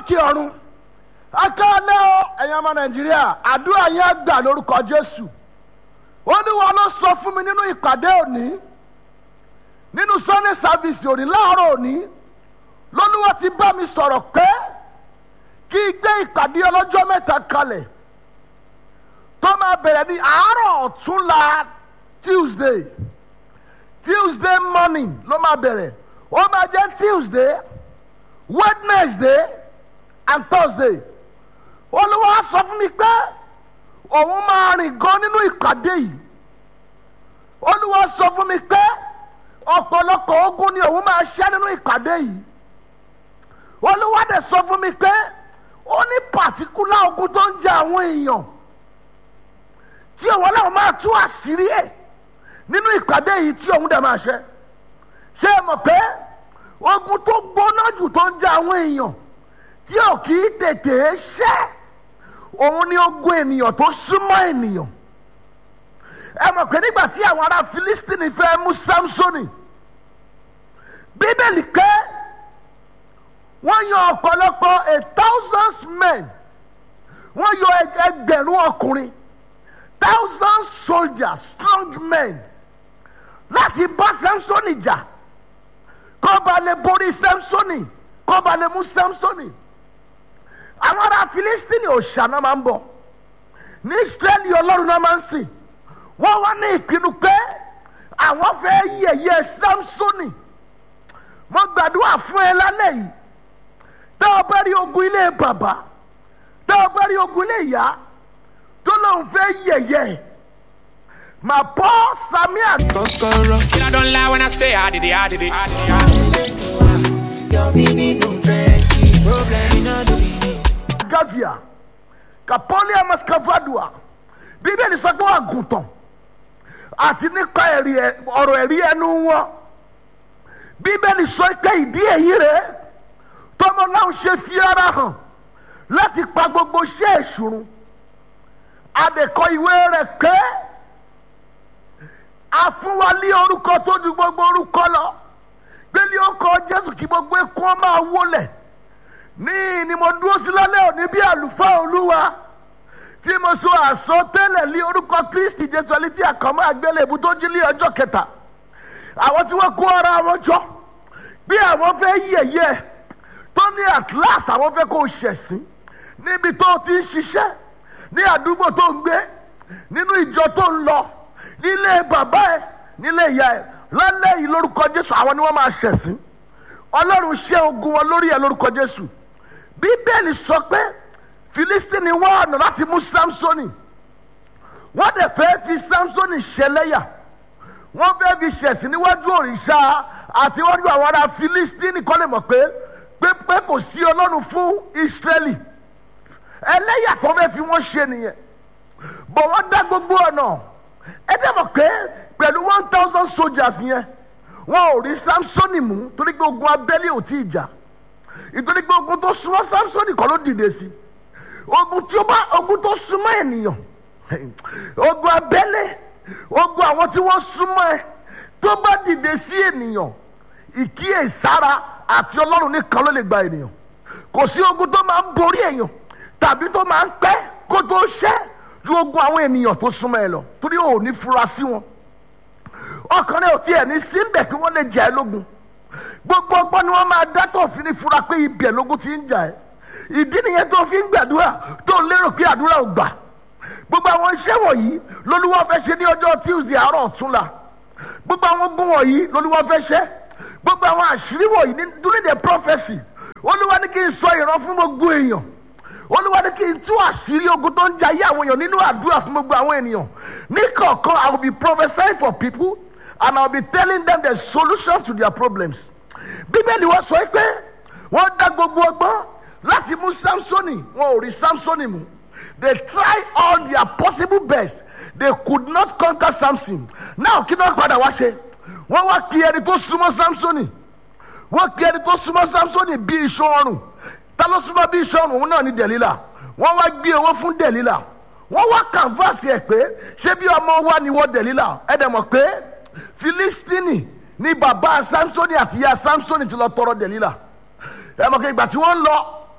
lókè ọ̀run akálẹ́ o ẹ̀yin ọmọ nàìjíríà àdúrà yẹn á gbà lórúkọ jésù olúwa ló sọ fún mi nínú ìpàdé òní nínú sunday service òní láàárọ̀ òní lolúwa ti bá mi sọ̀rọ̀ pé kí n gbé ìpàdé ọlọ́jọ́ mẹ́ta kalẹ̀ tó máa bẹ̀rẹ̀ ní àárọ̀ ọ̀túnla tuesday tuesday morning ló máa bẹ̀rẹ̀ ó máa jẹ́ tuesday wednesday and thursday olúwa sọ fún mi pé òun máa rìn gan nínú ìpàdé yìí olúwa sọ fún mi pé ọ̀pọ̀lọpọ̀ ogun ni òun máa ṣẹ́ nínú ìpàdé yìí olúwa dẹ̀ sọ fún mi pé ó ní pàtíkúlà ogun tó ń jẹ àwọn èèyàn tí òun ọlọ́run máa tú àṣírí ẹ̀ nínú ìpàdé yìí tí òun dẹ̀ máa ṣe ṣé ẹ mọ̀ pé ogun tó gbóná jù tó ń jẹ àwọn èèyàn tí ò kì í tètè ṣẹ́ òun ni ogun ènìyàn tó súnmọ́ ènìyàn ẹ mọ̀ pé nígbà tí àwọn ará Fílístínì fẹ́ mú Sámsónì bíbélì ké wọ́n yan ọ̀pọ̀lọpọ̀ a thousands men wọ́n yọ ẹgbẹ̀rún ọkùnrin thousand soldiers strong men láti bá Sámsónì jà kó ba lè borí Sámsónì kó ba lè mú Sámsónì àwọn ará Fílístínì òòṣà náà máa ń bọ̀ ní Ísírẹ́lì ọlọ́run náà máa ń sìn wọ́n wá ní ìpinnu pé àwọn fẹ́ yẹ̀yẹ́ Sámsónì mo gbàdúrà fún ẹ lálẹ́ yìí tẹ́ ọ bá rí ogun ilé bàbá tẹ́ ọ bá rí ogun ilé ìyá tó lóun fẹ́ yẹ̀yẹ́ mà bọ́ samia. kọ́kọ́rọ́. I don't lie when I say I did it, I did it. I did it, I did it. Your meaning no trenches. Problem in all the meaning. gavia kapolia mascavadua bíbélì sọ pé àgùntàn àti nípa ẹ̀rí ẹ- ọ̀rọ̀ ẹ̀rí ẹnu wọn bíbélì sọ pé ìdí èyí rẹ̀ tọmọ náà ṣe fi ara hàn láti pa gbogbo iṣẹ́ ìṣùrùn adẹ̀kọ ìwé rẹ̀ pé a fún wa ní orúkọ tó ju gbogbo orúkọ lọ pé ní orúkọ jésù kí gbogbo ekun ọ máa wólẹ̀ ní ni mo dúró sí lálẹ́ òní bí àlùfáà olúwa tí mo sọ àsọtẹ́lẹ̀ lé orúkọ kristi jésù ẹni tí àkànmọ́ àgbélébù tó jí lé ọjọ́ kẹta àwọn tí wọ́n kó ara wọn jọ bí àwọn fẹ́ yẹ̀yẹ́ tó ní at last àwọn fẹ́ kó o ṣẹ̀sín níbi tó o ti ń ṣiṣẹ́ ní àdúgbò tó ń gbé nínú ìjọ tó ń lọ nílé bàbá ẹ nílé ìyá ẹ lálẹ́ yìí lórúkọ jésù àwọn ni wọ́n máa ṣẹ̀sín ọlọ́run ṣe ogun wọn lórí ẹ lórúkọ jésù bíbélì sọ pé filistini wá ọ̀nà láti mú samsoni wọ́n dẹ̀ fẹ́ fi samsoni ṣẹlẹ́yà wọ́n fẹ́ fi ṣẹ̀sín níwájú òrìṣà àti níwájú àwọn ará filistini kọ́ lè mọ̀ pé pé pé kò sí ọlọ́run fún israẹli ẹlẹ́yà tó fẹ́ fi wọ́n ṣe nìyẹn bọ̀ wọ́n dá gbogbo ọ̀nà ẹ dẹ́ mọ̀ pé pẹ̀lú one thousand soldiers yẹn wọn ò rí samsoni mú torí pé ogun abẹ́lé ò tí ì jà ìtorí pé ogun tó súnmọ́ samsoni kọ́ ló dìde sí ogun tí ó bá ogun tó súnmọ́ ènìyàn ogun abẹ́lé ogun àwọn tí wọ́n súnmọ́ ẹ tó bá dìde sí ènìyàn ìkíyèsára àti ọlọ́run nìkan ló lè gba ènìyàn kò sí ogun tó máa ń borí èèyàn tàbí tó máa ń pẹ́ kó tó ṣẹ́ ju ogun àwọn ènìyàn tó súnmọ́ ẹ lọ torí ò ní fura sí wọn ọkàn rẹ ò tiẹ̀ ní síbẹ̀ kí wọ́n lè jà ẹ́ lógun gbogbo ọgbọ́n ni wọ́n máa dá tó fi ní fura pé ibẹ̀ lógun ti ń jà ẹ́ ìdí nìyẹn tó fi ń gbàdúrà tó lérò pé àdúrà ò gbà gbogbo àwọn iṣẹ́ wọ̀nyí lolúwa fẹ́ ṣe ní ọjọ́ tuesday àárọ̀ ọ̀túnla gbogbo àwọn ogun wọ̀nyí lolúwa fẹ́ ṣe gbogbo àwọn àṣírí wọ̀nyí ní during the prophecy olúwa ní kí n sọ ìran fún gbogbo èèyàn olúwa ní kí n tú àṣírí ogun tó ń jayé àwọn èèyàn nínú àdúrà fún gbogbo àwọn ènìyàn ní kọ̀ọ̀kan i will be prophesying for people and i will be telling them the solution to their problems bíbélì wọ́n sọ pé wọ́n dá gbogbo ọgbọ́n láti mú samsoni wọn ò rí samsoni mú they try all their possible best they could not conquer samson now kí náà padà wá ṣe wọ́n wá pe ẹni tó súnmọ́ samsoni wọ́n pe ẹni tó súnmọ́ samsoni bí iṣan ọrùn ta ló súnmọ́ bí iṣan ọrùn òun náà ní delila wọ́n wá gbé owó fún delila wọ́n wá canvas ẹ̀ pé ṣé bí ọmọ wa ni wọ́n delila ẹ̀ dẹ̀ mọ̀ pé filistini ni bàbá samsoni àti ìyá samsoni ti lọ tọrọ delila ẹ mọ̀ pé ìgbà tí wọ́n ń lọ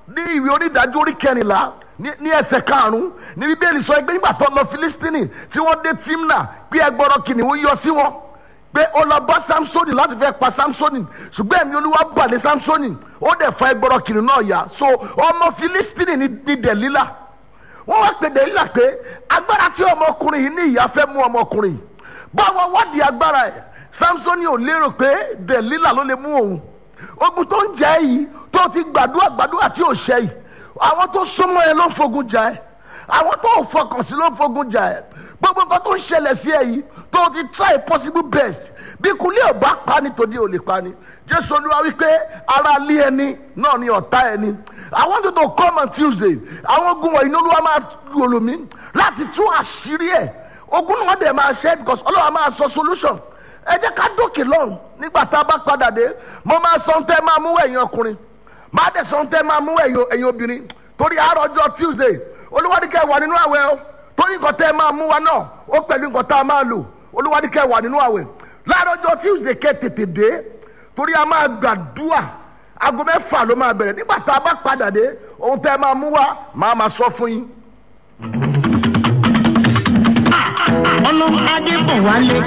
ní ìwé onídàájọ́ orí kẹrìnlá ní ní ẹsẹ̀ karùn-ún ní bíbélì sọ pé nígbà tó lọ filistini tí wọ́n dé timna pé ẹgbọ́rọ̀ kìnìún yọ sí wọn pé ó lọ bá samsoni láti fẹ́ pa samsoni ṣùgbọ́n ẹ̀mí olúwa balẹ̀ samsoni ó dẹ̀ fa ẹgbọ́rọ̀ kìnìún náà yá so ọmọ filistini ní ní dẹ̀lílà wọ́n wá pè dẹ̀lílà pé agbára tí ọmọkùnrin yìí ní ìyá fẹ́ mú ọmọkùnrin yìí báwo wádìí agbára ẹ̀ samsoni ò lérò pé dẹ̀lílà ló lè mú òun ogun tó ń jẹ́ yìí tó ti gbàdúrà gbàdúrà tí ò ṣe yìí àwọn tó súnmọ́ ẹ ló ń fogun jà ẹ́ àwọn tó ò fọkàn sí ló ń fogun jà ẹ́ gbogbo nǹkan tó ń ṣẹlẹ̀ sí ẹ yìí tó ti try possible best bí kulé ò bá pa ni tòde ò lè pa ni jésù olúwa wípé ara lé ẹni náà ni ọ̀tá ẹni i want you to come on tuesday àwọn ogun wọ̀nyí ní olúwa máa lu olómi láti tún àṣírí ẹ̀ ogun náà dẹ̀ máa ṣe because ọlọ́wà máa sọ solution ẹ jẹ́ ká dókè lọ́run nígbà tá a bá padà dé mo máa sọ ohun tẹ́ máa mú ẹ̀yin ọkùnrin máa dẹ̀ sọ ohun tẹ́ máa mú ẹ̀yin ẹ̀yin obìnrin torí àárọ̀ ọjọ́ tuesday olúwadíkẹ́ wà nínú àwẹ̀ o torí nǹkan tẹ́ máa mú wa náà ó pẹ̀lú nǹkan tá a máa lò olúwadíkẹ́ wà nínú àwẹ̀ láàárọ̀ ọjọ́ tuesday kẹ́ tètè dé torí a máa gbàdúrà aago mẹ́fà ló máa bẹ̀rẹ̀ nígbà tá a bá padà dé ohun tẹ́ máa mú wa máa máa sọ fún yín. ọlọ́run adé bọ̀ wálé